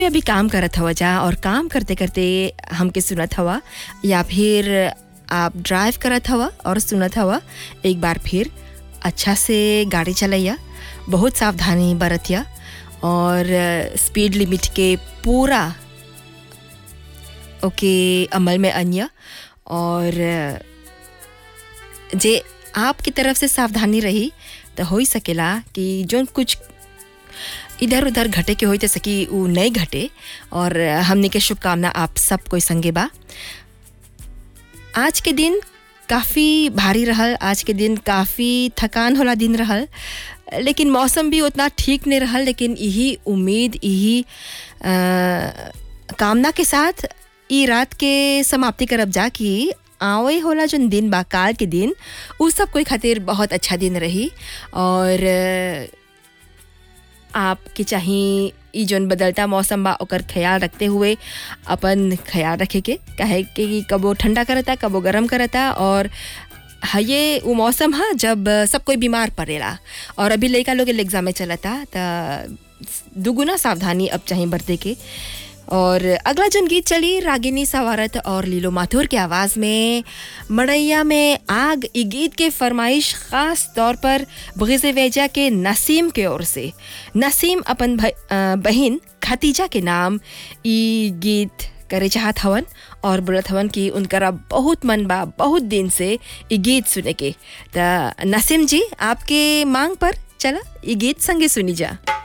अभी काम करत हवा जा और काम करते करते हमके सुनत हवा या फिर आप ड्राइव करत हवा और सुनत हवा एक बार फिर अच्छा से गाड़ी चलैया बहुत सावधानी बरतिया और स्पीड लिमिट के पूरा ओके अमल में अन्य और जे आपकी तरफ से सावधानी रही तो हो ही सकेला कि जो कुछ इधर उधर घटे के होई तो सकी उ नहीं घटे और हमने के शुभकामना आप सब कोई संगे बा आज के दिन काफ़ी भारी रहल आज के दिन काफ़ी थकान होला दिन रहल लेकिन मौसम भी उतना ठीक नहीं रहल लेकिन यही उम्मीद यही अ, कामना के साथ ई रात के समाप्ति करब जा कि आवे होला जो दिन बा काल के दिन उ सब कोई खातिर बहुत अच्छा दिन रही और अ, आपके चाही ई जोन बदलता मौसम बा ओकर ख्याल रखते हुए अपन ख्याल रखे के काहे कि कबो ठंडा करता कबो गरम करता और हाँ ये वो मौसम है जब सब कोई बीमार पड़ेला और अभी लड़का लोग एग्जाम में चलता त दुगुना सावधानी अब चाहे बरते के और अगला जन गीत चली रागिनी सवारत और लीलो माथुर के आवाज़ में मड़ैया में आग ई गीत के फरमाइश ख़ास तौर पर बगीज़ वेजा के नसीम के ओर से नसीम अपन भ- अ, बहिन खतीजा के नाम ई गीत करे चाहत हवन और बोलत हवन कि उनकरा बहुत मन बा बहुत दिन से ई गीत सुने के त नसीम जी आपके मांग पर चला ई गीत संगे सुनी जा